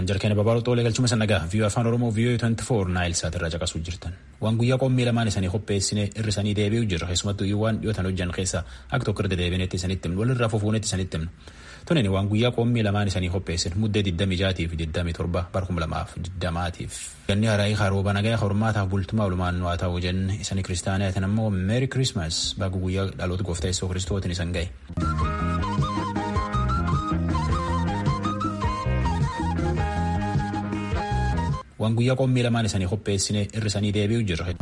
jirtan jarkeenya babaaruu xoolee galchuma sannagaa viiyoo afaan oromoo viiyoo 24 naayil saat irraa caqasuu jirtan waan guyyaa qommii lamaan isanii qopheessine irrisanii deebi'u jirra keessumattuu waan dhiyootan hojjan keessa akka tokko irra deebineetti isanitti himnu walirraa fufuunetti isanitti himnu tunin waan guyyaa qommii lamaan isanii qopheessin muddee 26 fi 27 bara 2020tiif ganni haraayii harooba nagaa hormaataaf bultumaa olumaan waa ta'u jenne isanii kiristaaniyaatiin ammoo meeri kirismas baga guyyaa dhaloota gooftaa yesuus kiristootiin isan ga'e. waan guyyaa qommii lamaan isanii qopheessine irrisanii deebi'u jirra.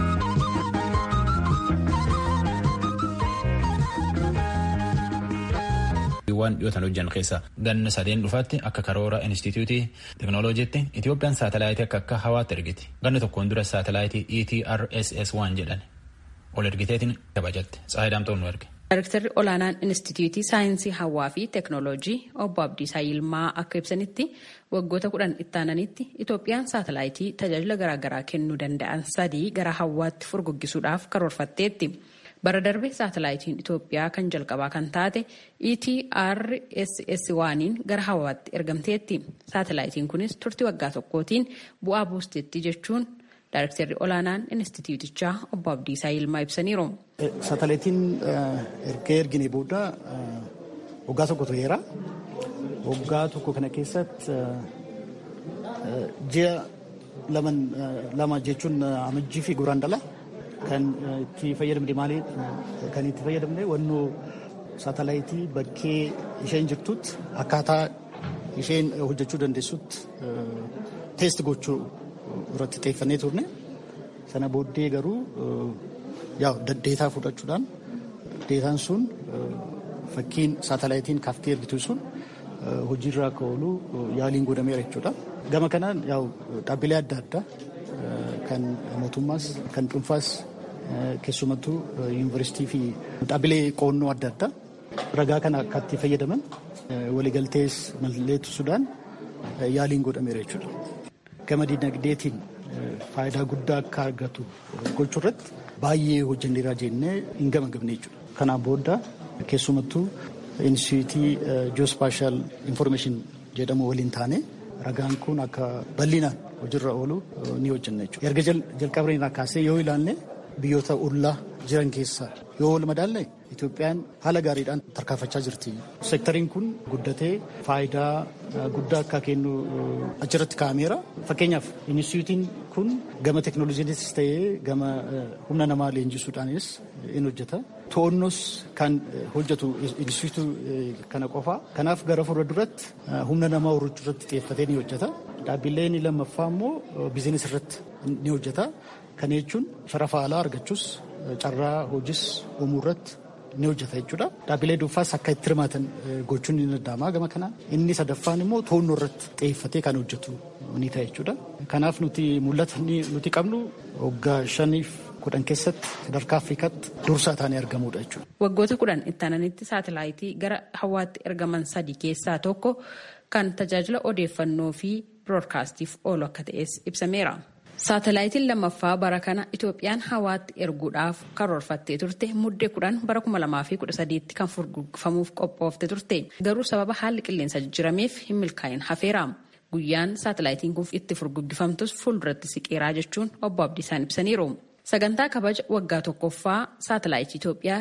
waan dhiyootan hojjan keessa ganna sadeen dhufaatti akka karoora inistitiyuutii teknooloojiitti Itoophiyaan saatalaayitii akka akka hawaatti ergiti ganna tokkoon dura saatalaayitii ETRSS waan jedhan ol ergiteetiin kabajatte saayidaamtoon nu erge. Daayirektarri olaanaan Inistituutii Saayinsii Hawaa fi Teeknooloojii obbo Abdiisaa Yilmaa akka ibsanitti waggoota kudhan ittaananitti Itoophiyaan saatalaayitii tajaajila garaagaraa kennuu danda'an sadii gara hawaatti furguggisuudhaaf karoorfatteetti. Bara darbe saatalaayitiin Itoophiyaa kan jalqabaa kan taate ETRSS waaniin gara hawaatti ergamteetti. Saatalaayitiin kunis turtii waggaa tokkootiin bu'aa buusteetti jechuun Daayirektarri olaanaan Inistituutichaa obbo Abdiisaa Yilmaa ibsaniiru. Saatalaayitiin erga ergine booda waggaa tokko tureera. Waggaa tokko kana keessatti ji'a lama jechuun amajjii fi guraandhala kan itti fayyadamne maali kan itti fayyadamne wannoo saatalaayitii bakkee isheen jirtutti akkaataa isheen hojjechuu dandeessutti teesti gochuu irratti xiyyeeffannee turne sana booddee garuu deetaa fudhachuudhaan deetaan sun fakkiin saatalaayitiin kaaftee ergitu sun hojiirra akka oolu yaaliin godhameera jechuudha. Gama kanaan dhaabbilee adda addaa kan mootummaas kan dhuunfaas keessumattuu yuunivarsiitii fi dhaabbilee qoonnoo adda addaa ragaa kana akka itti fayyadaman waliigaltees mallatteessuudhaan yaaliin godhameera jechuudha. Gama dinagdeetiin faayidaa guddaa akka argatu gochuu irratti baay'ee hojjenneeraa jennee hin gamagamne jechuudha. Kanaan booda keessumattuu inistitiyuutii ji'oospaashaal infoormeeshin jedhamu waliin taane ragaan kun akka bal'inaan hojiirra oolu ni hojjenna jechuudha. Erga jalqabnee kaasee yoo ilaalle biyyoota ollaa jiran keessaa yoo wal madaalle Itoophiyaan haala gaariidhaan tarkaanfachaa jirti. Seektariin kun guddatee faayidaa guddaa akka kennu achirratti kaa'ameera. Fakkeenyaaf inistitiyuutiin kun gama teeknooloojiinis ta'ee gama humna namaa leenjisuudhaanis in hojjeta. To'onnos kan hojjetu inistitiyuutii kana qofa. Kanaaf gara fuula duratti humna namaa horachuu irratti xiyyeeffatee ni hojjeta. Dhaabbileen lammaffaa immoo biizinis irratti ni hojjeta. Kana jechuun sharafa alaa argachuus carraa hojis uumuu irratti ni hojjeta jechuudha. Dhaabbilee dhuunfaas akka itti hirmaatan gochuun ni danda'ama gama kanaan. Inni sadaffaan immoo to'annoo irratti xiyyeeffatee kan hojjetu ni ta'a jechuudha. Kanaaf nuti mul'ata nuti qabnu waggaa shaniif kudhan keessatti sadarkaa Afrikaatti dursaa taanee argamudha jechuudha. Waggoota kudhan ittaananitti saatalaayitii gara hawaatti ergaman sadii keessaa tokko kan tajaajila odeeffannoo fi biroodkaastiif oolu akka ta'es ibsameera. Saatalaayitiin lammaffaa bara kana Itoophiyaan hawaatti erguudhaaf karoorfattee turte muddee kudhan bara kuma lamaa fi kudha sadiitti kan furguggifamuuf qophoofte turte garuu sababa haalli qilleensa jijjirameef hin milkaa'in hafeera. Guyyaan saatalaayitiin kun itti furguggifamtus fuulduratti siqeeraa jechuun obbo Abdiisaan ibsaniiru. Sagantaa kabaja waggaa tokkoffaa saatalaayitii Itoophiyaa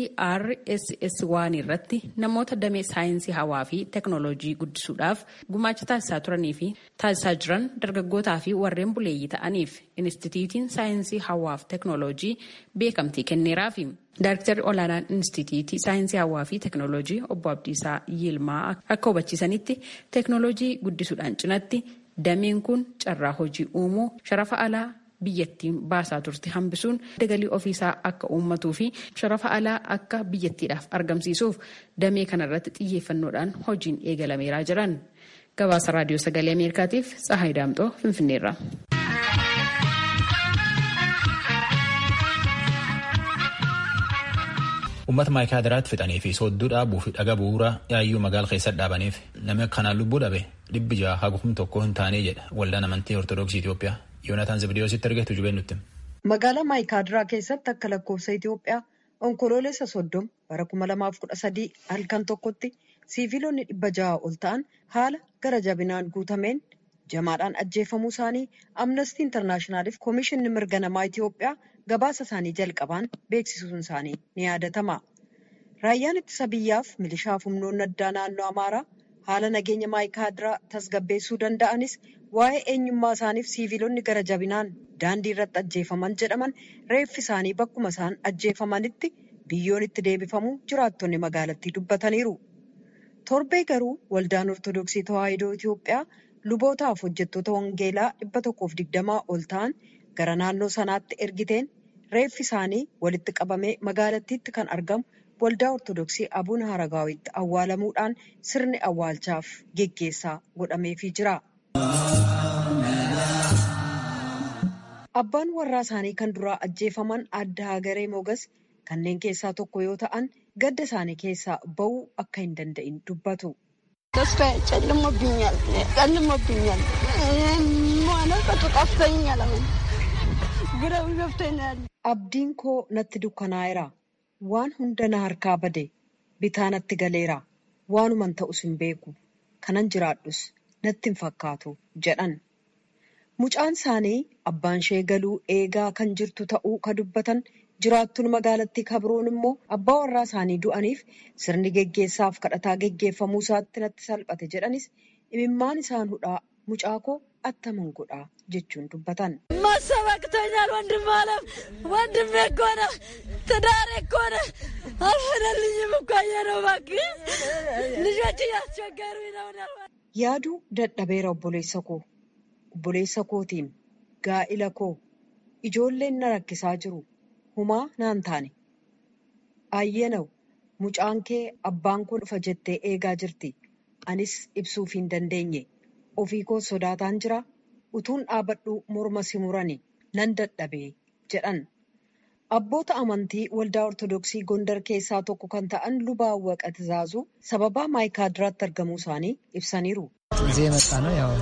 ETRSS waan irratti namoota damee saayinsii hawaa fi teeknooloojii guddisuudhaaf gumaacha taasisaa turanii fi taasisaa jiran dargaggootaa fi warreen buleeyyii ta'aniif Inistituutiin saayinsii hawaa fi teeknooloojii beekamtii kenneeraafi. Daayiriktarri olaanaan Inistituutii saayinsii hawaa fi teeknooloojii obbo Abdiisaa Yilmaa akka hubachiisanitti teeknooloojii guddisuudhaan cinatti dameen kun carraa hojii uumuu sharafa alaa biyyattiin baasaa turte hambisuun galii ofiisaa akka uummatuu fi sharafa alaa akka biyyattiidhaaf argamsiisuuf damee kanarratti xiyyeeffannoodhaan hojiin eegalameeraa jiran gabaasa raadiyoo sagalee ameerikaatiif tsahaay daamxoo finfinneerra. Uummata maayikaadiraatti fixanii fi soodduu dhaabuu fi dhaga bu'uura yaayyuu magaala keessatti dhaabaniif namni kanaan lubbuu dhabe dhibbi jaha hagum tokko hin taane jedha waldaan amantii ortodoksii Itoophiyaa. Yoonataan Zibdiyoositti argatu jubeen nutti. Magaalaa Maayikaadiraa keessatti akka lakkoofsa Itoophiyaa onkoloolessa soddoma bara kuma lamaaf kudha sadii halkan tokkotti siiviilonni dhibba jaha ol ta'an haala gara jabinaan guutameen jamaadhaan ajjeefamuu isaanii amnestii intarnaashinaaliif koomishinni mirga namaa Itoophiyaa gabaasa isaanii jalqabaan beeksisuun isaanii ni yaadatama. Raayyaan ittisa biyyaaf milishaaf humnoonni addaa naannoo Amaaraa haala nageenya maayikaadiraa tasgabbeessuu danda'anis waa'ee eenyummaa isaaniif siiviilonni gara jabinaan daandii irratti ajjeefaman jedhaman reeffi isaanii bakkuma isaan ajjeefamanitti biyyoon itti deebifamu jiraattonni magaalattii dubbataniiru. Torbee garuu waldaan Ortodoksii Tawaahidoo Itoophiyaa lubootaaf hojjettoota wangeelaa dhibba tokkoof digdamaa ol ta'an gara naannoo sanaatti ergiteen reeffi isaanii walitti qabamee magaalattiitti kan argamu waldaa Ortodoksii Abuun Haragaawitti awwaalamuudhaan sirni awwaalchaaf geggeessaa godhameefii jira. Abbaan warraa isaanii kan duraa ajjeefaman adda hagaree mogas kanneen keessaa tokko yoo ta'an gadda isaanii keessaa ba'uu akka hin danda'in dubbatu. ተስፋዬ ጨልሞብኛል ጨልሞብኛል ማለቀቱ ጠፍተኛል አሁን ግረው ገብቶኝ ነው ያለ Abdiin koo natti dukkanaa'eera. Waan hunda na harkaa bade. Bitaa natti galeera. Waanuman ta'us hin beeku. Kanan jiraadhus natti hin fakkaatu jedhan. Mucaan isaanii abbaan ishee galuu eegaa kan jirtu ta'uu ka dubbatan jiraattuun magaalattii kabroon immoo abbaa warraa isaanii du'aniif sirni geggeessaaf kadhataa geggeeffamuu isaatti natti salphate jedhanis imimmaan isaan hudhaa mucaa koo attaman godhaa jechuun dubbatan. ማሰብ አቅቶኛል ወንድም አለም ወንድሜ እኮ ነው ትዳሬ እኮ ነው አልሆነልኝም እኮ ነው እባክህ ልጆች እያስቸገሩኝ ነው Yaaduu dadhabeera obboleessa koo. Obboleessa kootiin gaa'ila koo ijoolleen na rakkisaa jiru. Humaa naan taane. Ayyeenaw mucaan kee abbaan koo dhufa jettee eegaa jirti. Anis ibsuuf hin dandeenye. Ofii koo sodaataan jira. Utuun dhaabadhu morma si murani nan dadhabee jedhan. Abboota amantii waldaa Ortodoksii Gondar keessaa tokko kan ta'an Lubaa Awwaqa Tizaazuu sababaa maayikaadiraatti argamuu isaanii ibsaniiru. እዚህ የመጣ ነው ያው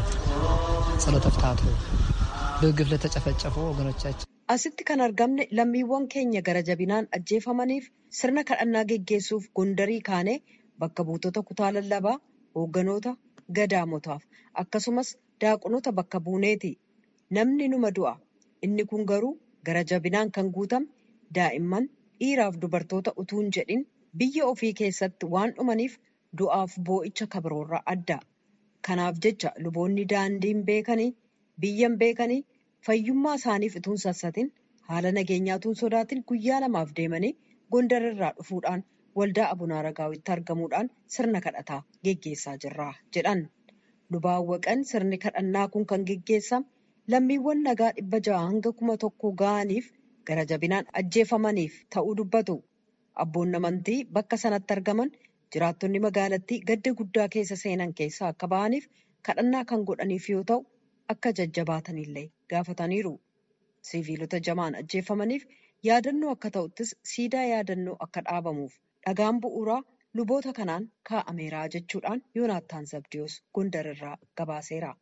ጸሎተ ፍትሐቱ በግፍ ለተጨፈጨፉ ወገኖቻችን Asitti kan argamne lammiiwwan keenya gara jabinaan ajjeefamaniif sirna kadhannaa geggeessuuf Gondarii kaanee bakka buutota kutaa lallabaa, hoogganoota, gadaamotaaf akkasumas daaqonota bakka buuneeti. Namni numa du'a. Inni kun garuu gara jabinaan kan guutame daa'imman dhiiraaf dubartoota utuu hin jedhin biyya ofii keessatti waan dhumaniif du'aaf boo'icha kabroorraa adda. Kanaaf jecha luboonni daandiin beekanii biyyan beekanii fayyummaa isaaniif utuu hin sassatin haala nageenyaatuun sodaatin guyyaa lamaaf deemanii gondarirraa dhufuudhaan waldaa abunaa ragaawitti argamuudhaan sirna kadhataa geggeessaa jirra jedhan. Lubaawwaqan sirni kadhannaa kun kan geggeessame lammiiwwan nagaa dhibba ja'a hanga kuma tokko ga'aniif gara jabinaan ajjeefamaniif ta'uu dubbatu. Abboonni amantii bakka sanatti argaman jiraattonni magaalattii gadda guddaa keessa seenan keessaa akka ba'aniif kadhannaa kan godhaniif yoo ta'u akka jajjabaatanillee gaafataniiru. Siviilota jamaan ajjeefamaniif yaadannoo akka ta'uttis siidaa yaadannoo akka dhaabamuuf dhagaan bu'uuraa luboota kanaan kaa'ameera jechuudhaan Yoonaattaan Zabdiyoos Gondarirraa gabaaseera.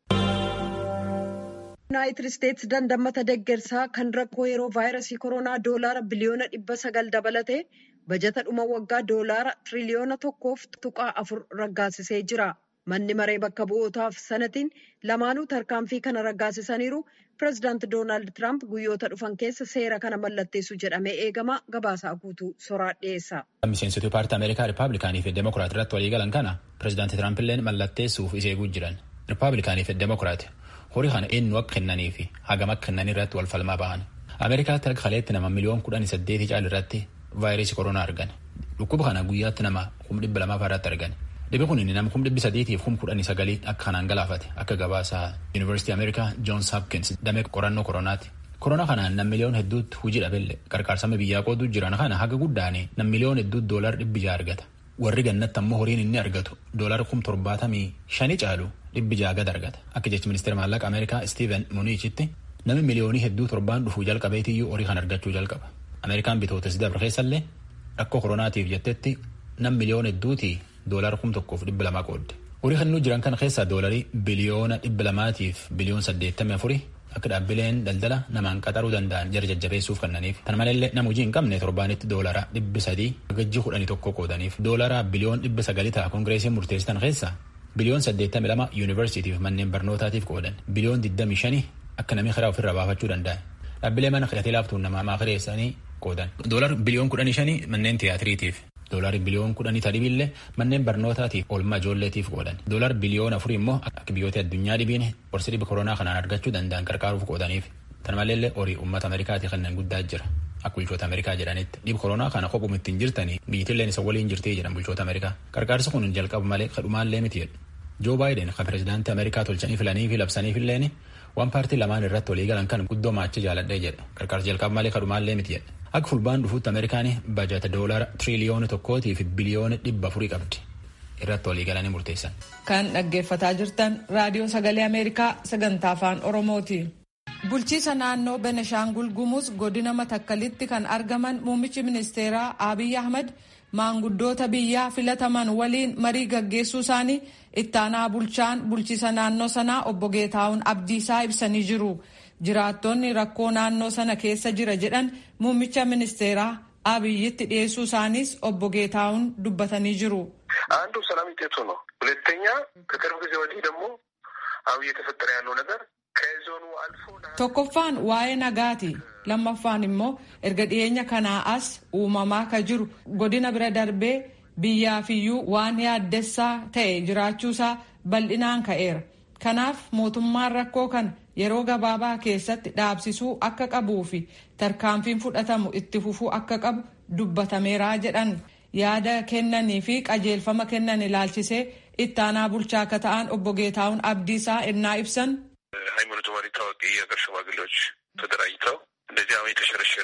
Yuunaayitid Isteetsi dandammata deeggarsaa kan rakkoo yeroo vaayirasii koronaa doolaara biliyoona dhibba sagal dabalatee bajata dhuma waggaa doolaara tiriliyoona tokkoof tuqaa afur raggaasisee jira. Manni maree bakka bu'ootaaf sanatiin lamaanuu tarkaanfii kana raggaasisaniiru. Pireezidaanti Doonaald Tiraamp guyyoota dhufan keessa seera kana mallatteessu jedhamee eegama. Gabaasaa guutuu soraa dhiyeessa. Miseensota paartii Ameerikaa Rippaabilikaanii fi Demokiraat irratti walii galan kana pireezidaanti Tiraamp illee mallatteessuuf isa eeguu jiran. Rippaabilikaanii fi Demokiraat horii kana eenyu akka kennanii fi hagam akka kennan irratti wal falmaa ba'an. Ameerikaatti akka kaleetti nama miliyoon kudhanii saddeetii caal irratti vaayirasii koronaa argan. Dhukkuba kana guyyaatti nama kum dhibba lamaa irratti argan. Dhibbi kun nama kum dhibbi sadiitiif kum kudhanii sagalii akka kanaan galaafate akka gabaasaa Yuunivarsiitii Ameerikaa Joons Hopkins damee qorannoo koronaati. Koronaa kanaan nam miliyoon hedduutti hojii dhabelle qarqaarsama biyyaa qooduu jiran kana haga guddaanii nam miliyoon hedduutti doolar dhibbi ja'a argata. Warri gannatti ammoo horiin inni argatu doolar kum torbaatamii shanii caalu dhibbi ja'a gad argata. Akka jechi ministeera maallaqa Ameerikaa Steven Mnuchin nami miliyoonii hedduu torbaan dhufuu jalqabeetiyyuu horii kan argachuu jalqaba. Ameerikaan bitootes dabre keessallee rakkoo koronaatiif jettetti nam miliyoon hedduutii doolara kum tokkoof dhibba lamaa qoodde. Horii kannuu jiran kana keessaa doolarii biliyoona dhibba lamaatiif biliyoon saddeettamii afurii akka dhaabbileen daldala namaan qaxaruu danda'an jara jajjabeessuuf kennaniif tan malallee nama hojii hin qabne torbaanitti doolara dhibbi sadii gajji kudhanii tokko qoodaniif doolara biliyoon dhibba sagalii ta'a koongireesiin murteessitan keessa biliyoon saddeettami lama yuunivarsiitiif manneen barnootaatiif qoodan biliyoon digdami shanii akka namni karaa ofirraa baafachuu danda'a dhaabbilee mana hidhatee laaftuun namaa maakireessanii qoodan doolar biliyoon kudhanii shanii manneen tiyaatiriitiif doolaari biliyoon kudhanii tadibillee manneen barnootaatiif oolmaa ijoolleetiif qoodan doolar biliyoon afurii immoo akka biyyoota addunyaa dhibiin qorsi dhiba koronaa kanaan argachuu danda'an qarqaaruuf qoodaniif tan maleellee horii uummata ameerikaati kanneen guddaa jira akka bulchoota ameerikaa jedhanitti dhiba koronaa kana qophuma ittiin jirtanii biyyittilleen isa waliin jirtii jedhan bulchoota ameerikaa qarqaarsi kun jalqabu malee kadhumaallee miti jedhu joo baayiden kan pirezidaantii ameerikaa tolchanii filanii fi labsaniifilleen waan paartii lamaan irratti walii galan kan guddoo maacha jaaladhee jedha qarqaarsi jalqabu malee kadhumaallee miti jedha akka fulbaan dhufuutti ameerikaan bajata doolara tiriliyoona tokkootii fi biliyoona dhibba afurii qabdi irratti walii galanii murteessan. kan dhaggeeffataa jirtan raadiyoo sagalee ameerikaa sagantaa afaan oromooti. bulchiisa naannoo beneshaangul gumuz godina matakkalitti kan argaman muummichi ministeeraa abiy ahmad maanguddoota biyyaa filataman waliin marii gaggeessuu isaanii ittaanaa bulchaan bulchiisa naannoo sanaa obbo geetaawun abdiisaa ibsanii jiru. jiraattonni rakkoo naannoo sana keessa jira jedhan muummicha ministeeraa abiyyitti dhiyeessuu isaaniis obbo ጌታውን dubbatanii jiru። አንዱ ሰላም ውጤቱ ነው። ሁለተኛ ከቅርብ ጊዜ ወዲህ ደግሞ አሁን እየተፈጠረ ያለው ነገር ከዞኑ አልፎ tokkoffaan waa'ee nagaati lammaffaan immoo erga dhiyeenya kanaa as uumamaa ka jiru godina bira darbee biyyaafiyyuu waan yaaddessaa ta'e jiraachuusaa bal'inaan ka'eera kanaaf mootummaan rakkoo kana yeroo gabaabaa keessatti dhaabsisuu akka qabuu fi tarkaanfiin fudhatamu itti fufuu akka qabu dubbatameeraa jedhan yaada kennanii fi qajeelfama kennan ilaalchisee ittaanaa bulchaa akka ta'an obbo Geetaawun Abdiisaa innaa ibsan. ሃይማኖት መሪ ታዋቂ የሀገር ሽማግሌዎች ተደራጅተው እንደዚህ አሁን የተሸረሸረ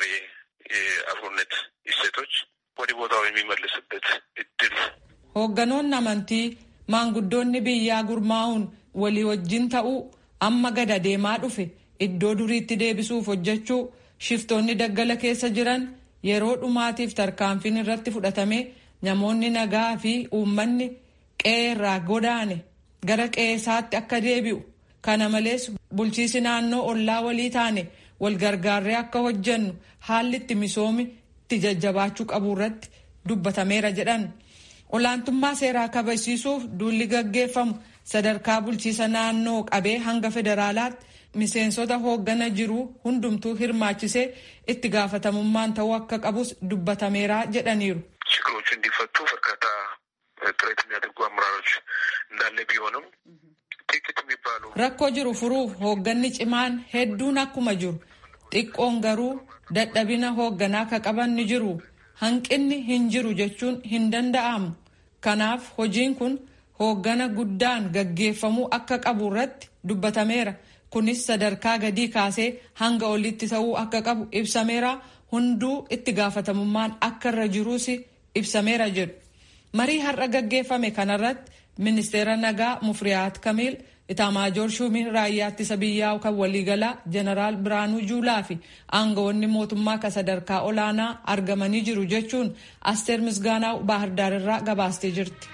የአብሮነት እሴቶች ወደ ቦታው የሚመልስበት እድል hoogganoonni amantii maanguddoonni biyyaa gurmaa'uun walii wajjin ta'uu amma gada deemaa dhufe iddoo duriitti deebisuuf hojjechuu shiftoonni daggala keessa jiran yeroo dhumaatiif tarkaanfiin irratti fudhatame namoonni nagaa fi uummanni qe'ee irraa godaane gara qe'eesaatti akka deebi'u kana malees bulchiisi naannoo ollaa walii taane wal gargaarree akka hojjennu haalli itti misoomi itti jajjabaachuu qabu irratti dubbatameera jedhan olaantummaa seeraa kabachiisuuf duulli gaggeeffamu sadarkaa bulchiisa naannoo qabee hanga federaalaatti miseensota hooggana jiru hundumtuu hirmaachisee itti gaafatamummaan ta'uu akka qabus dubbatameera jedhaniiru. ችግሮቹ እንዲፈቱ በርካታ ጥረት የሚያደርጉ አመራሮች እንዳለ ቢሆንም ጥቂት የሚባሉ rakkoo jiru furuuf hoogganni cimaan hedduun akkuma jiru xiqqoon garuu dadhabina hoogganaa ka qaban ni jiru hanqinni hin jiru jechuun hin danda'amu kanaaf hojiin kun hooggana guddaan gaggeeffamuu akka qabu irratti dubbatameera kunis sadarkaa gadii kaasee hanga olitti ta'uu akka qabu ibsameera hunduu itti gaafatamummaan akka irra jiruus ibsameera jedhu marii har'a gaggeeffame kanarratti ministeera nagaa mufriyaat kamiil itaamaajoor shuumiin raayyaa ittisa biyyaa kan waliigalaa jeneraal biraanuu juulaa fi aangawoonni mootummaa ka sadarkaa olaanaa argamanii jiru jechuun asteer misgaanaa baahirdaar irraa gabaastee jirti.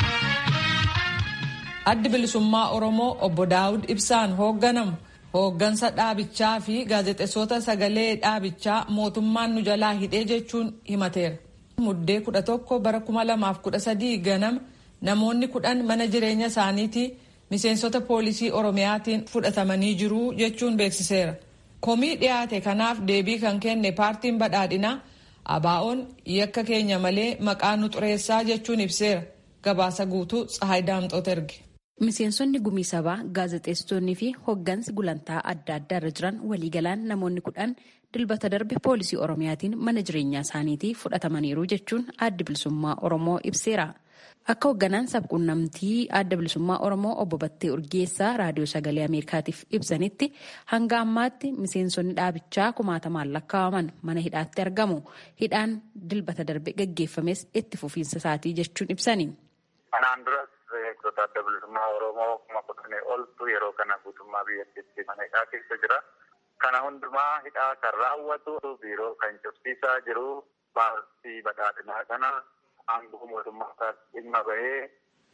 addi bilisummaa oromoo obbo daawud ibsaan hoogganamu hooggansa dhaabichaa fi gaazexeessota sagalee dhaabichaa mootummaan nu jalaa hidhee jechuun himateera. muddee kudha tokko bara kuma lamaaf kudha sadii ganama namoonni kudhan mana jireenya isaaniitii miseensota poolisii oromiyaatiin fudhatamanii jiru jechuun beeksiseera. komii dhiyaate kanaaf deebii kan kenne paartiin badhaadhinaa abaa'oon yakka keenya malee maqaa nu xureessaa jechuun ibseera gabaasa guutuu tsahaay daamxoota erge. Miseensonni gumii sabaa gaazexeessitoonni fi hoggansi gulantaa adda addaa irra jiran waliigalaan namoonni kudhan dilbata darbe poolisii oromiyaatiin mana jireenyaa isaaniitii fudhatamaniiru jechuun adda bilisummaa oromoo ibseera. Akka hoogganaan sabquunnamtii adda bilisummaa oromoo obbo Battee Urgeessaa raadiyoo sagalee Ameerikaatiif ibsanitti hanga ammaatti miseensonni dhaabichaa kumaatamaan lakkaa'aman mana hidhaatti argamu. Hidhaan dilbata darbe gaggeeffames itti fufiinsa isaatii jechuun ibsani. Eegdota adda bilisummaa Oromoo kuma kudhanii oltu yeroo kana guutummaa biyyattiitti mana hidhaa keessa jira. Kana hundumaa hidhaa kan raawwatu biiroo kan cufsiisaa jiru paartii badhaadhinaa kana aangoo mootummaa dhimma bahee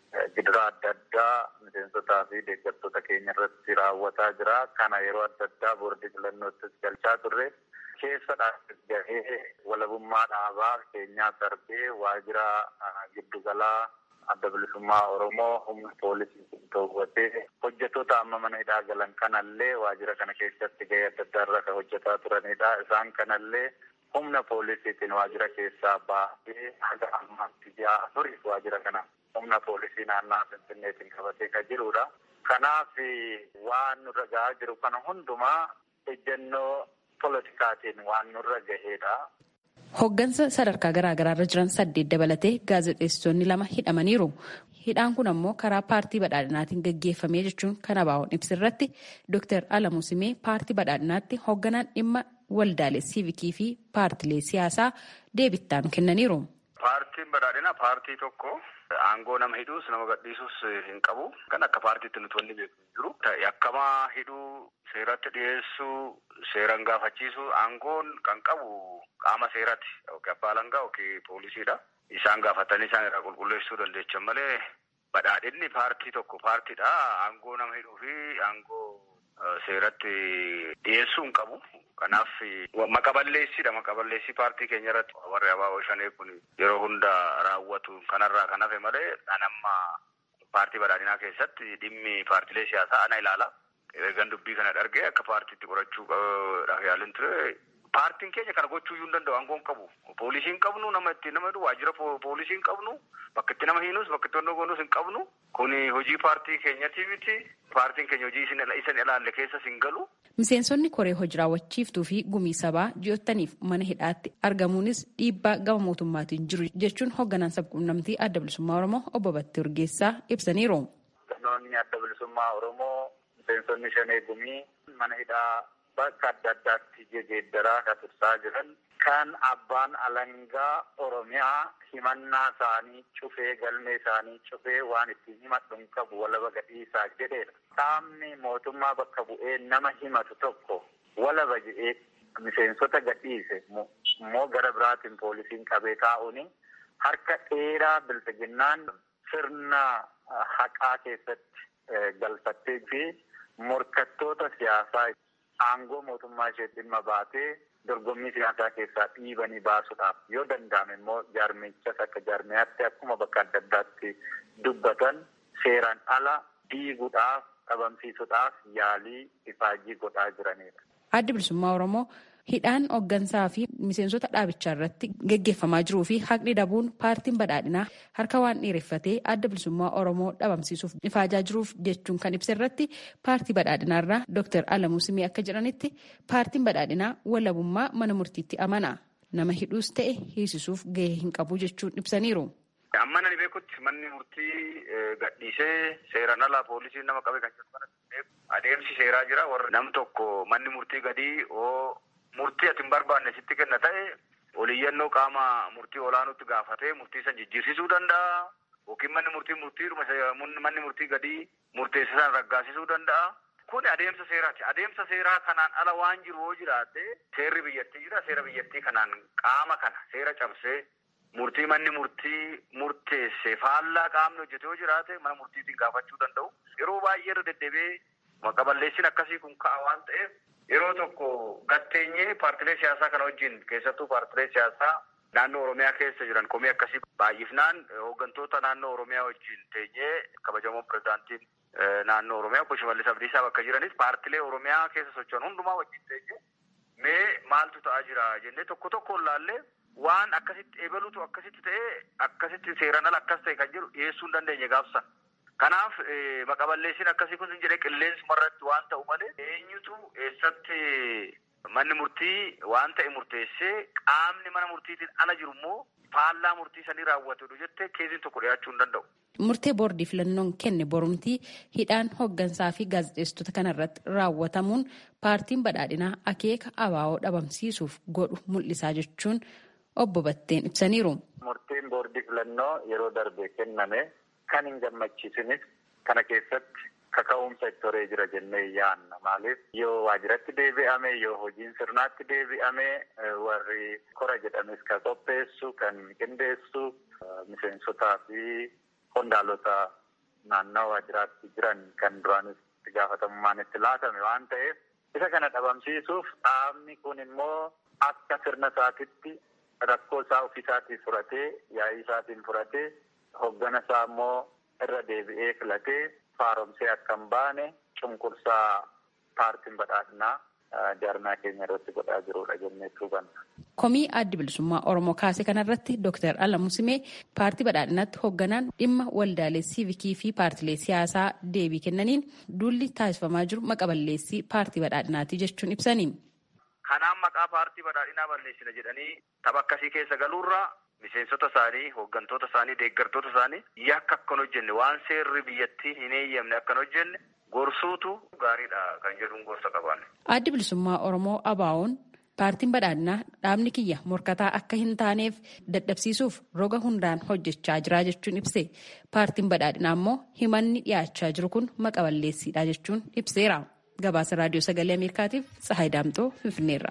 gidiraa adda addaa miseensotaa fi deeggartoota keenya irratti raawwataa jira. Kana yeroo adda addaa boordii filannoottis galchaa turre. Keessa gahee walabummaa dhaabaa keenyaa darbee waajjira giddugalaa adda bilisummaa Oromoo humna poolisii to'atee hojjettoota amma mana hidhaa galan kanallee waajjira kana keessatti gahee adda addaa irra kan hojjetaa turanidha. Isaan kanallee humna poolisiitiin waajjira keessaa baasee haga ammaatti ji'a afurii waajjira kana humna poolisii naannaa Finfinneetiin qabatee kan jirudha. Kanaaf waan nurra gahaa jiru kana hundumaa ejjennoo politikaatiin waan nurra gahedha. Hoggansa sadarkaa garaagaraa irra jiran saddeet dabalatee gaazexeessitoonni lama hidhamaniiru. Hidhaan kun ammoo karaa paartii badhaadhinaatiin gaggeeffamee jechuun kan ABO'n ibsirratti Dr. Alamuu Simee paartii badhaadhinaatti hogganaan dhimma waldaalee siivikii fi paartilee siyaasaa deebittaan kennaniiru. Paartiin badhaadhinaa paartii tokko aangoo nama hidhuus nama gadhiisuus hin qabu. Kan akka paartiitti nuti wanni beeku hin jiru. Yakkamaa hidhuu, seeratti dhiyeessuu, seeran gaafachiisuu aangoon kan qabu qaama seeraati. Yookiin abbaa alangaa yookiin poolisiidha. Isaan gaafatanii isaan irraa qulqulleessuu dandeechan malee badhaadhinni paartii tokko paartiidha. Aangoo nama hidhuu fi aangoo seeratti dhiyeessuu hin qabu. Kanaaf maqaballeessidha. Maqaballeessii paartii keenya irratti warri abaaboo shanee kun yeroo hunda raawwatu kanarraa kan hafe malee kan amma paartii badhaadhinaa keessatti dhimmi paartilee siyaasaa ana ilaala. Eegan dubbii kana dhargee akka paartiitti qorachuudhaaf yaalin ture. Paartiin keenya kana gochuu iyyuu hin danda'u aangoon qabu. Poolisii hin qabnu nama ittiin nama hidhu waajjira poolisii hin qabnu bakka itti nama hiinus bakka itti onnoo goonus hin qabnu. Kuni hojii paartii keenyati miti. Paartiin keenya hojii isin ilaalle keessas hin galu. Miseensonni koree hojii raawwachiiftuu fi gumii sabaa ji'ottaniif mana hidhaatti argamuunis dhiibbaa gama mootummaatiin jiru jechuun hoogganaan sabquunnamtii adda bilisummaa Oromoo obbo Battee Urgeessaa ibsaniiru. Namoonni adda bilisummaa Oromoo miseensonni shanee gumii mana hidhaa bakka adda addaatti jijjiiraa kan tursaa jiran kan abbaan alangaa Oromiyaa himannaa isaanii cufee galmee isaanii cufee waan ittiin himadhu hin qabu walaba gadhiisaa jedheedha. Qaamni mootummaa bakka bu'ee nama himatu tokko walaba jedhee miseensota gadhiise immoo gara biraatiin poolisiin qabee taa'uuni harka dheeraa bilbiginnaan sirna haqaa keessatti galfattee fi morkattoota siyaasaa aangoo mootummaa ishee dhimma baatee dorgommii siyaasaa keessaa dhiibanii baasuudhaaf yoo danda'ame immoo jaarmichas akka jaarmiyaatti akkuma bakka adda addaatti dubbatan seeraan ala diiguudhaaf dhabamsiisuudhaaf yaalii ifaajii godhaa jiranidha. Addi bilisummaa Oromoo hidhaan hooggansaa fi miseensota dhaabichaa irratti gaggeeffamaa jiruu fi haqni dhabuun paartiin badhaadhinaa harka waan dheereffatee adda bilisummaa Oromoo dhabamsiisuuf ifaajaa jiruuf jechuun kan ibsa irratti paartii badhaadhinaa irraa Dr. Alamuu Simee akka jedhanitti paartiin badhaadhinaa walabummaa mana murtiitti amana. Nama hidhuus ta'e hiisisuuf gahee hin qabu jechuun ibsaniiru. Amma nani beekutti manni murtii gadhiisee seeraan alaa poolisiin nama qabee kan jedhu adeemsi seeraa jira warra nam tokko manni murtii gadii oo murtii ati hin barbaanne sitti kenna ta'e oliyyannoo qaama murtii olaanuutti gaafatee murtii san jijjiirsisuu danda'a. Yookiin manni murtii murtiidhuma manni murtii gadii murteessisan raggaasisuu danda'a. Kun adeemsa seeraati. Adeemsa seeraa kanaan ala waan jiru yoo jiraate seerri biyyattii jira. Seera biyyattii kanaan qaama kana seera cabsee murtii manni murtii murteesse faallaa qaamni hojjete yoo jiraate mana murtiitiin gaafachuu danda'u. Yeroo baay'ee irra deddeebi'ee maqaballeessiin akkasii kun ka'a waan ta'eef yeroo tokko gatteenyee paartilee siyaasaa kana wajjin keessattuu paartilee siyaasaa naannoo Oromiyaa keessa jiran komii akkasii baay'ifnaan hooggantoota naannoo Oromiyaa wajjin teenyee kabajamoo pirezidaantiin naannoo Oromiyaa obbo Shimallis Abdiisaa bakka jiranis paartilee Oromiyaa keessa socho'an hundumaa wajjin teenyee mee maaltu ta'aa jira jennee tokko tokkoon laallee waan akkasitti eebaluutu akkasitti ta'ee akkasitti seeraan ala akkas ta'e kan jedhu dhiyeessuu hin dandeenye gaafsan. Kanaaf maqaballeessiin akkasii kun jedhee qilleensuma irratti waan ta'u malee eenyutu eessatti manni murtii waan ta'e murteessee qaamni mana murtiitiin ala jiru immoo faallaa murtii sanii raawwatudha jettee keessiin tokko dhiyaachuu hin danda'u. Murtee boordii filannoon kenne borumtii hidhaan hooggansaa fi gaazexeessitoota kanarratti raawwatamuun paartiin badhaadhinaa akeeka abaa'oo dhabamsiisuuf godhu mul'isaa jechuun obbo Batteen ibsaniiru. Murtiin boordii filannoo yeroo darbe kenname kan hin gammachiisinis kana keessatti kaka'umsa itti horee jira jennee yaanna. Maaliif yoo waajjiratti deebi'ame yoo hojiin sirnaatti deebi'ame warri kora jedhames kan qopheessu kan qindeessu miseensotaa fi qondaalota naannawaa waajjiraatti jiran kan duraanis itti gaafatamummaan itti laatame waan ta'eef isa kana dhabamsiisuuf dhaabni kun immoo akka sirna isaatitti rakkoo isaa ofiisaatiin furatee yaa'ii isaatiin furatee hoggana isaa immoo irra deebi'ee filatee faaromsee akka hin baane cunqursaa paartiin badhaadhinaa jaarmaa keenya irratti godhaa jirudha jennee hubanna. Komii addi bilisummaa Oromoo kaase kanarratti Dr. Alamuu Simee paartii badhaadhinaatti hoogganaan dhimma waldaalee siivikii fi paartilee siyaasaa deebii kennaniin duulli taasifamaa jiru maqa balleessii paartii badhaadhinaati jechuun ibsanii. Kanaan maqaa paartii badhaadhinaa balleessina jedhanii tapha akkasii keessa galuurraa miseensota isaanii, hooggantoota isaanii, deeggartoota isaanii yakka akkan hojjenne waan seerri biyyattii hin eeyyamne akkan hojjenne gorsuutu gaariidha kan jedhuun gorsa qaban. Addi bilisummaa Oromoo ABO'n paartiin badhaadhinaa dhaabni kiyya morkataa akka hin taaneef dadhabsiisuuf roga hundaan hojjechaa jira jechuun ibse. Paartiin badhaadhinaa immoo himanni dhiyaachaa jiru kun maqa balleessiidha jechuun ibseera. Gabaasa raadiyoo sagalee Ameerikaatiif Tsahaay Daamxoo Finfinneerra.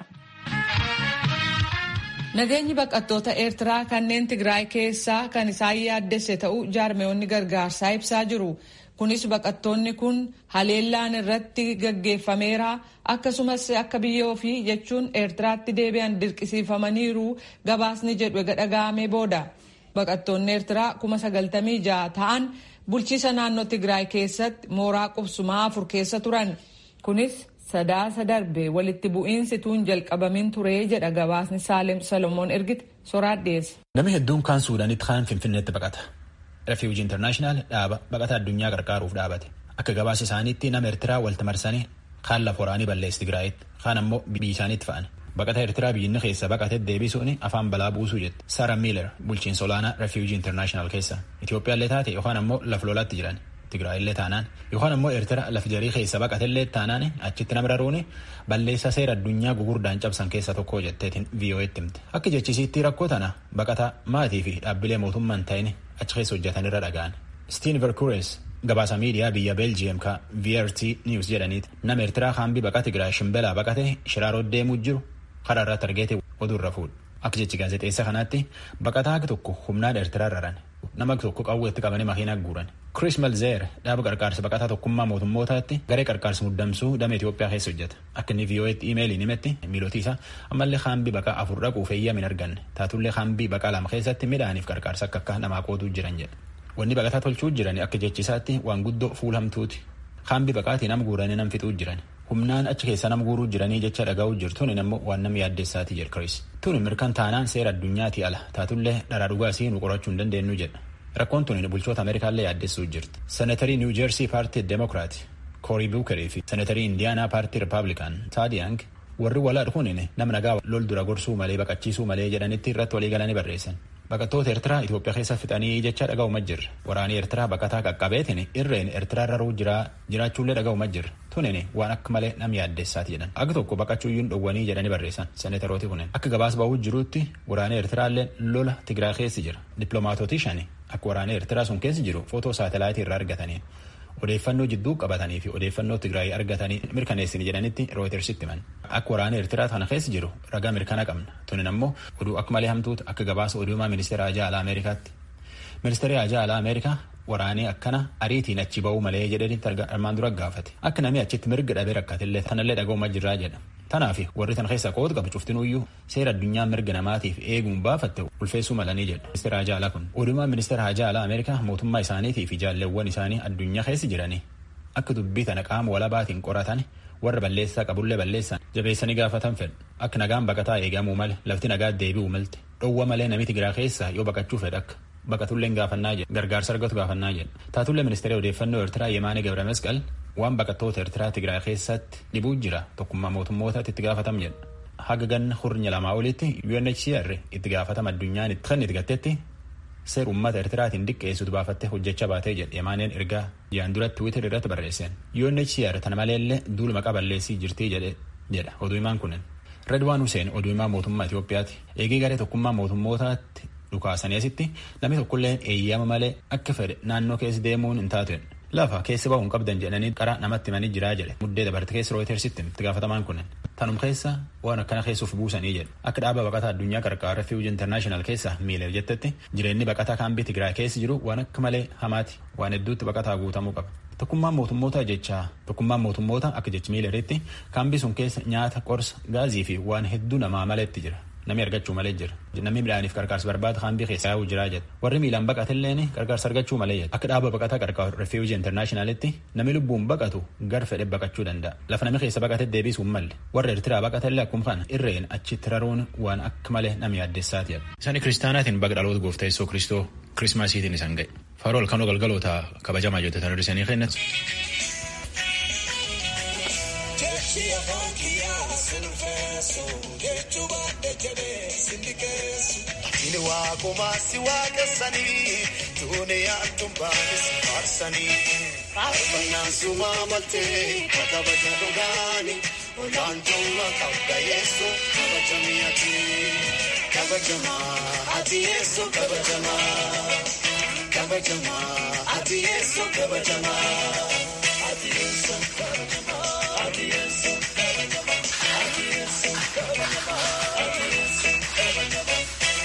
Nageenyi baqattoota Eertiraa kanneen Tigraay keessaa kan isaan yaaddesse ta'uu jaarmeewonni gargaarsaa ibsaa jiru. Kunis baqattoonni kun haleellaan irratti gaggeeffameera akkasumas akka biyya ofii jechuun Eertiraatti deebi'an dirqisiifamaniiru gabaasni jedhu ega dhaga'amee booda. Baqattoonni Eertiraa kuma sagaltamii ja'a ta'an bulchiisa naannoo Tigraay keessatti mooraa qubsumaa afur keessa turan. Kunis sadaasa darbe walitti bu'iinsi tuun jalqabamin ture jedha gabaasni Saalem Salomoon ergite soraat dhiyeesse. Namni hedduun kaan Suudaanitti kaan Finfinneetti baqata. Refuuji Intarnaashinaal dhaaba baqata addunyaa gargaaruuf dhaabate. Akka gabaasa isaaniitti nama Eertiraa walta marsanii kaan lafa waraanii balleessi Tigraayitti kaan ammoo biyya isaaniitti fa'an. Baqata Eertiraa biyyinni keessa baqatee deebisuun afaan balaa buusuu jette. Sara Miiler bulchiinsa olaanaa Refuuji Intarnaashinaal keessa. Itoophiyaallee taate yookaan ammoo lafa lolaatti jiran. Tigraayillee taanaan yookaan ammoo Eertira lafa jarii keessa baqatellee taanaan achitti nama raruun balleessa seera addunyaa gugurdaan cabsan keessa tokko jetteetiin VOA'tti himte. Akka jechisiitti rakkoo tana baqata maatii fi dhaabbilee mootummaan ta'in achi keessa hojjetan irra dhaga'an. Stiin Verkures gabaasa miidiyaa biyya Beeljiyeem ka VRT News jedhaniiti nama Eertiraa haambii baqaa Tigraay shimbelaa baqate shiraaroo deemuu jiru karaa irratti argeete oduurra fuudhu. Akka jechi gaazexeessa kanaatti baqataa akka tokko humnaan Eertiraa raran. nama tokko qawweetti qabanii makiinaa guuran. Chris Melzeer dhaaba qarqaarsa baqataa tokkummaa mootummootaatti garee qarqaarsa muddamsuu damee Itoophiyaa keessa hojjeta. Akka inni VOA'tti iimeeliin himetti miilootii isaa ammallee haambii baqaa afur dhaquuf eeyyama hin arganne. Taatullee haambii baqaa lama keessatti midhaaniif qarqaarsa akka akka namaa qootuu jiran jedha. Wanni baqataa tolchuu jiran akka jechisaatti waan guddoo fuulamtuuti. Haambii baqaatii nam guuranii nam fixuu jiran. Humnaan achi keessa nam guuruu jiranii jecha dhaga'uu jirtuun immoo waan nam yaaddeessaati jedha Chris. Tuni mirkan taanaan seera addunyaati ala taatullee dharaa dhugaasii nu qorachuu hin dandeenyu jedha. Rakkoon tuni bulchoota Ameerikaallee yaaddessuu jirti. Senatarii Niw Jeersii paartii Demokiraati Koorii Buukerii fi senatarii Indiyaanaa paartii Rippaabilikaan Taadiyang warri walaadha kunin nama nagaa lol dura gorsuu malee baqachiisuu malee jedhanitti irratti walii galanii barreessan. Baqattoota Eertiraa Itoophiyaa keessa fixanii jecha dhaga'uma jirra. Waraanii Eertiraa baqataa qaqqabeetin irreen Eertiraa raruu jiraachuullee dhaga'uma jirra. Tunin waan akka malee nam yaaddessaati jedhan. Akka tokko baqachuuyyuun dhowwanii jedhanii barreessan senatarooti kunin. Akka gabaas ba'uu jiruutti waraanii Eertiraallee lola Tigraay keessa jira. Dippiloomaatootii shani akka waraanii Eertiraa sun keessa jiru footoo saatalaayitii irraa argatanii odeeffannoo jidduu qabatanii fi odeeffannoo Tigraay argatanii mirkaneessini jedhanitti rooyitersitti himan. Akka waraana Eertiraa kana keessa jiru ragaa mirkana qabna. Tunin ammoo oduu akka malee hamtuutu akka gabaasa oduumaa ministeera Ajaa Alaa Ameerikaatti. Ministeerri Ajaa Alaa Ameerikaa waraanii akkana ariitiin achi ba'uu malee jedhanii armaan dura gaafate. Akka namni achitti mirga dhabee rakkatillee tanallee dhaga'uma jirraa jedha. Tanaaf warri tan keessa qooda qabu cuftinuyyuu seera addunyaa mirga namaatiif eeguun baafatte ulfeessuu malanii jedha. Ministeera Hajaa Alaa kun. Odumaan ministeera Hajaa Alaa Ameerikaa mootummaa isaaniitii fi jaalleewwan isaanii addunyaa keessa jiranii akka dubbii tana qaama walabaatiin qoratan warra balleessaa qabullee balleessan jabeessanii gaafatan fedhu. Akka nagaan baqataa eegamuu male lafti nagaa deebi'uu malte dhowwa malee namni Tigiraa keessaa yoo baqachuu fedha akka. Baqatullee gaafannaa jedha gargaarsa argatu gaafannaa jedha. Taatullee ministeera odeeffannoo Eertiraa Yemaanee Gabra Masqal waan baqattoota Eertiraa Tigraay keessatti dhibuu jira tokkummaa mootummootaatti itti gaafatam jedha. Haga ganna hurnya lamaa olitti UNHCR itti gaafatama addunyaan kan itti gattetti seera uummata Eertiraatiin diqqeessutu baafattee hojjechaa baatee jedha Yemaaneen ergaa jiyaan duratti Twitter irratti barreesseen. UNHCR tana maleellee duula maqaa balleessii jirtii jedha oduu himaan kunin. Redwaan Hussein oduu himaa mootummaa Itoophiyaati. Eegee garee tokkummaa mootummootaatti dhukaasanii asitti namni tokkolleen eeyyama malee akka fedhe naannoo keessa deemuun hin taatu lafa keessa bahuun qabdan jedhanii qara namatti himanii jiraa jedhe muddee dabarte keessa rooyitersitti itti gaafatamaan kunin tanum keessa waan akkana keessuuf buusanii jedhe akka dhaaba baqataa addunyaa qarqaara refuuji intarnaashinaal keessa miileef jettetti jireenyi baqataa kaambii tigraay keessa jiru waan akka malee hamaati waan hedduutti baqataa guutamuu qaba. Tokkummaan mootummoota jechaa tokkummaan mootummoota akka jechi miileritti kaambii sun keessa nyaata qorsa gaazii fi waan hedduu namaa maletti jira. Namni argachuu malee jira. Namni midhaaniif qarqaarsa barbaada kaambii keessa yaa'uu jiraa jedha. Warri miilaan baqatelleen qarqaarsa argachuu malee jedha. Akka dhaaba baqataa qarqaaru refuuji intarnaashinaalitti namni lubbuun baqatu gar fedhe baqachuu danda'a. Lafa namni keessa baqate deebisuu hin malle. Warra Eertiraa baqatellee akkuma kana irreen achitti raruun waan akka malee nama yaaddessaati jedha. Isaan kiristaanaatiin baga dhaloota gooftaa Yesuus Kiristoo kirismaasiitiin isaan ga'e. Faarol kanoo galgaloota kabajamaa hojjetan hir'isanii kennatu. Inni waaquma si waaqessanii duuniyaan tumbaanis faarsanii. Faarfannaan sumaa maltee kabaja dhugaanii olaantummaa qabda yeessu kabajamii ati. Kabajamaa ati yeessu kabajamaa. Kabajamaa ati yeessu kabajamaa. Ati yeessu kabajamaa. Ati yeessu kabajamaa. Ati yeessu kabajamaa. Ati yeessu kabajamaa.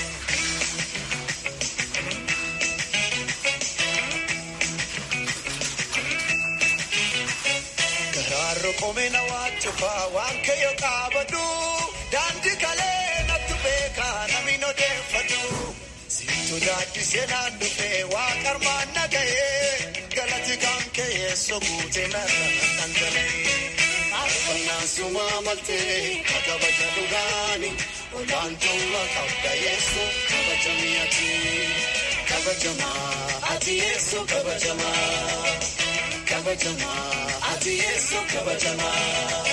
Garaarro komina waan cufaa waan kayyoo qaabadhu daandii kalee natti beekaa namni odeeffadhu. Situ daaddisee naan dhufee waa qarmaan nagahee galati kan ka'ee soguutee narra dhangala'ee. Faarfannaan sumaa maltee kabaja dhugaanii olaantummaa qabda yeessu kabajamii ati. Kabajamaa ati yeessu kabajamaa. Kabajamaa ati yeessu kabajamaa.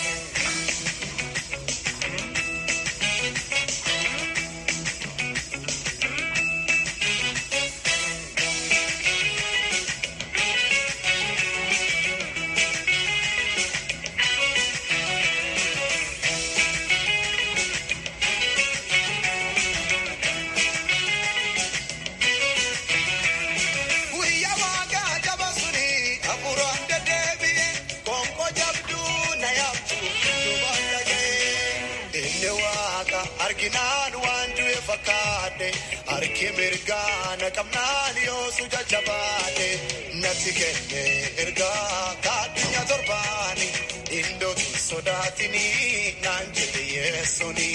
Guyyaa waagaa jaba suni afuuraan deddeebi'e konko jabduu na yaabtu duubaan dhaga'e. Inni waaqa arginaan waan du'e fakkaate harki mirgaa na qabnaan yoosu jajjabaate natti kenne ergaa kaadhinya torbaani indootu sodaatini naan jedhe yeessuni.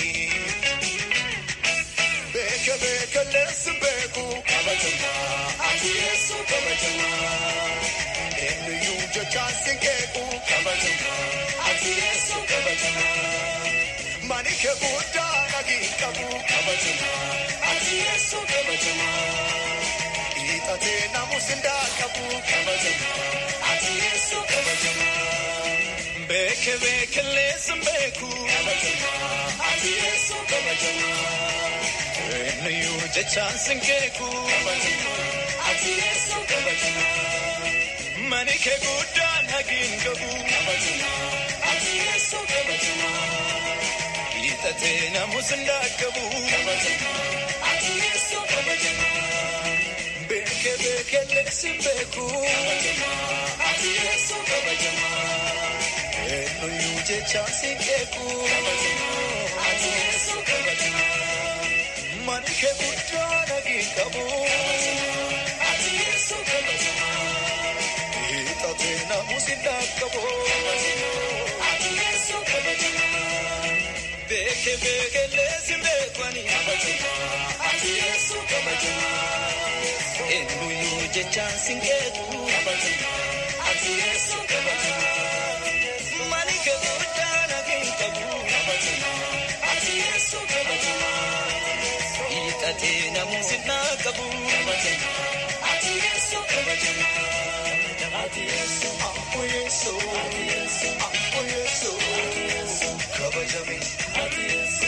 Beeke beeke leessi beeku kabajamaa ati yeessu kabajamaa. Eenyuyyuu jechaan sinkeeku kabajamaa ati yeessu kabajamaa. Mani kee guddaa nagii qabu kabajamaa ati yeessu kabajamaa. Hiixatee namus hindaa qabu kabajamaa ati yeessu kabajamaa. Beeke beeke leessi beeku kabajamaa ati yeessu kabajamaa. Eenyuyyuu jechaan sinkeeku ati yeessu kabajamaa. Mani kee guddaa nagiin qabu ati yeessu kabajamaa. Hiixatee namus ndaaqabu ati yeessu kabajamaa. Beeke beeke leessi beeku ati yeessu kabajamaa. Eenyuyyuu jechaan sinkeeku ati yeessu kabajamaa. Mani kee guddaa nagiin qabu ati yeessu kabajamaa. Hiixatee namus ndaaqabu ati yeessu kabajamaa. Beeke beeke leessi beekwani ati yeessu kabajamaa. Eenyuyyuu jechaan sinkeeku ati yeessu kabajamaa. Mani kee guddaa nagiin qabu ati yeessu kabajamaa. Hiixatee namus ndaaqabu ati yeessu kabajamaa. Ati yeessu ammoo yeessu ati yeessu ammoo yeessu kabajame ati yeessu.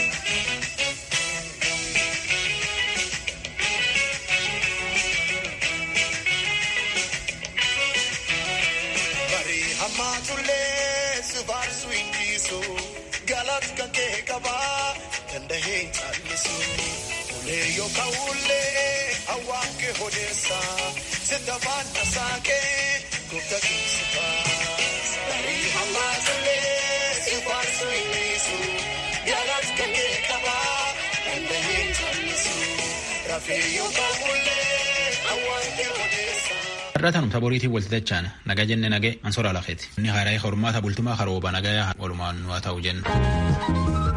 Bari hammaatullee si faarsuu hin dhiisu galata kan kee qabaa dandahee hin callisu. Ulee yookaan ulee hawaan kee odeessa sitta faana saakee dhukkubta keessufaas barii hammaatullee si faarsuu hin dhiisu jaalatti kennee qabaa dandaheen jallisu rafee yoo baafullee awwaantee odeessa. Irratanum taboriitiin walti dachaan nagaa jenne nagee ansora lafeeti. Inni haaraa hormaata bultumaa harooba nagayaa walumaan nu haa ta'u jenna.